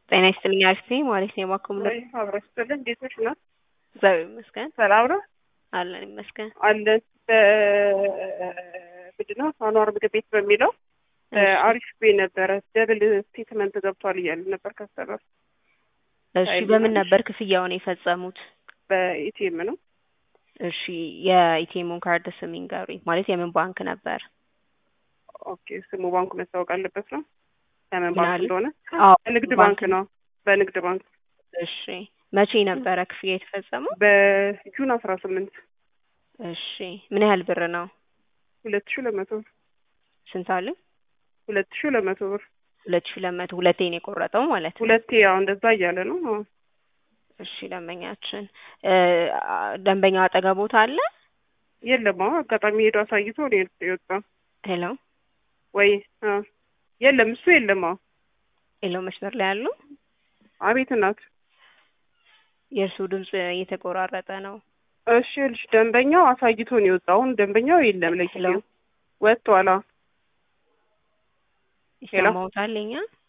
ጤና ይስጥልኝ አሪፍ ነኝ ማለት ነው የማኮም ወይ አብረሽ ስለ እንዴት ነሽ? እና እግዚአብሔር ይመስገን ሰላም ነው አለን ይመስገን። አለን በምንድን ነው አኗር ምግብ ቤት በሚለው አሪፍ ቤ ነበረ ደብል ስቴትመንት ገብቷል እያለ ነበር ከሰበር እሺ በምን ነበር ክፍያውን የፈጸሙት? በኢቲኤም ነው። እሺ የኢቲኤሙን ካርድ ስም ይንገሩኝ። ማለት የምን ባንክ ነበር? ኦኬ ስሙ ባንኩ መታወቅ አለበት ነው የምን ምን ባንክ አለ? እንደሆነ አዎ በንግድ ባንክ ባንክ ነው። በንግድ ባንክ እሺ መቼ ነበረ ክፍያ የተፈጸመው? በጁን አስራ ስምንት እሺ ምን ያህል ብር ነው? ሁለት ሺ ሁለት መቶ ብር ስንት አሉ? ሁለት ሺ ሁለት መቶ ብር ሁለት ሺህ ሁለት መቶ ሁለቴ ነው የቆረጠው ማለት ነው። ሁለቴ ያው እንደዛ እያለ ነው። አዎ። እሺ ደንበኛችን እ ደንበኛው አጠገቦት አለ? የለም አዎ አጋጣሚ ሄዶ አሳይቶ ነው የወጣ ሄሎ ወይ አዎ። የለም እሱ የለም አዎ ሄሎ መስመር ላይ አሉ? አቤት እናት የእርሱ ድምፅ እየተቆራረጠ ነው። እሺ ልጅ ደንበኛው አሳይቶ ነው የወጣው። አሁን ደንበኛው የለም ለጊዜው ወጥቷል። አዎ ሄሎ። ይሰማዎታል? የኛ